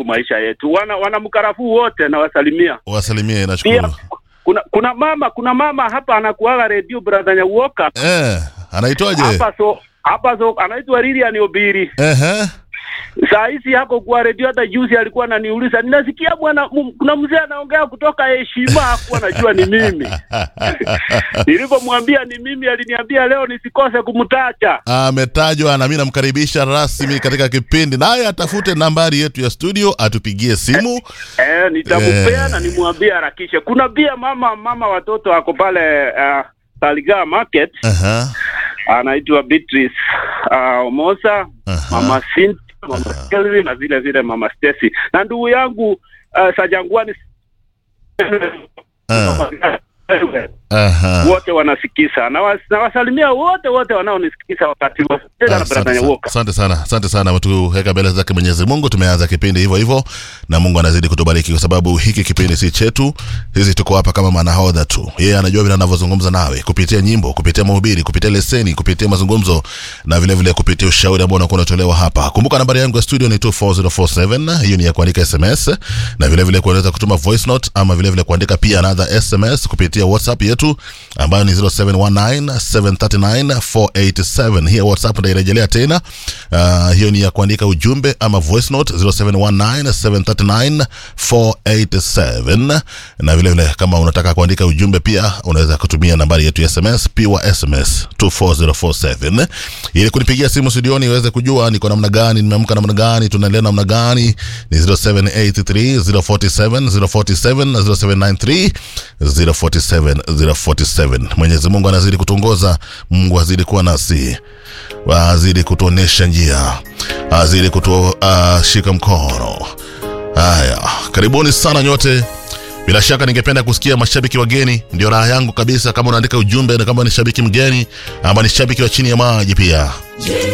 maisha yetu. Wana wana mkarafuu wote nawasalimia. wasalimie Pia nashukuru kuna kuna mama kuna mama hapa anakuaga redio brother Nyauoka eh, anaitwaje hapa so hapa so anaitwa Lilian Obiri. Ehe. Saa hizi hako kwa redio, hata juzi alikuwa ananiuliza, ninasikia bwana, m- kuna mzee anaongea kutoka heshima, hakuwa najua ni mimi. Nilipomwambia ni mimi, aliniambia leo nisikose kumtaja. ametajwa na mi namkaribisha rasmi katika kipindi naye atafute nambari yetu ya studio atupigie simu Eh, nitamupea Eh. na nimwambie harakishe. Kuna pia mama mama watoto ako pale uh, Saligaa Market Aha. anaitwa Beatrice uh, Omosa, Aha. mama Cynthia, mama Kelvin na vile vile mama Stacy na ndugu yangu uh, Sajangwani Aha. wote wanasikiza na was- nawasalimia wote wote wanaonisikisa wakati wa tena na Asante brother sana. Nyawoka. Asante sana, asante sana. Tuweka mbele zake Mwenyezi Mungu. Tumeanza kipindi hivyo hivyo, na Mungu anazidi kutubariki kwa sababu hiki kipindi si chetu. Sisi tuko hapa kama manahodha tu. Yeye anajua vile anavyozungumza nawe kupitia nyimbo, kupitia mahubiri, kupitia leseni, kupitia mazungumzo na vile vile kupitia ushauri ambao unakuwa unatolewa hapa. Kumbuka nambari yangu ya studio ni 24047. Hiyo ni ya kuandika SMS na vile vile kuweza kutuma voice note ama vile vile kuandika pia another SMS kupitia WhatsApp yetu ambayo ni 0719739487. Hiyo WhatsApp ndairejelea tena. Uh, hiyo ni ya kuandika ujumbe ama voice note 0719739487, na vile vile kama unataka kuandika ujumbe pia unaweza kutumia nambari yetu ya SMS pure SMS 24047 ili kunipigia simu studioni iweze kujua niko namna gani, nimeamka namna gani, tunaendelea namna gani. Ni 0783 047 047 na 0793 047 047. Mwenyezi Mungu anazidi kutuongoza, Mungu azidi kuwa nasi, azidi kutuonesha njia, azidi kutushika mkono. Haya, karibuni sana nyote. Bila shaka ningependa kusikia mashabiki wageni, ndio raha yangu kabisa. Kama unaandika ujumbe na kama ni shabiki mgeni ama ni shabiki wa chini ya maji pia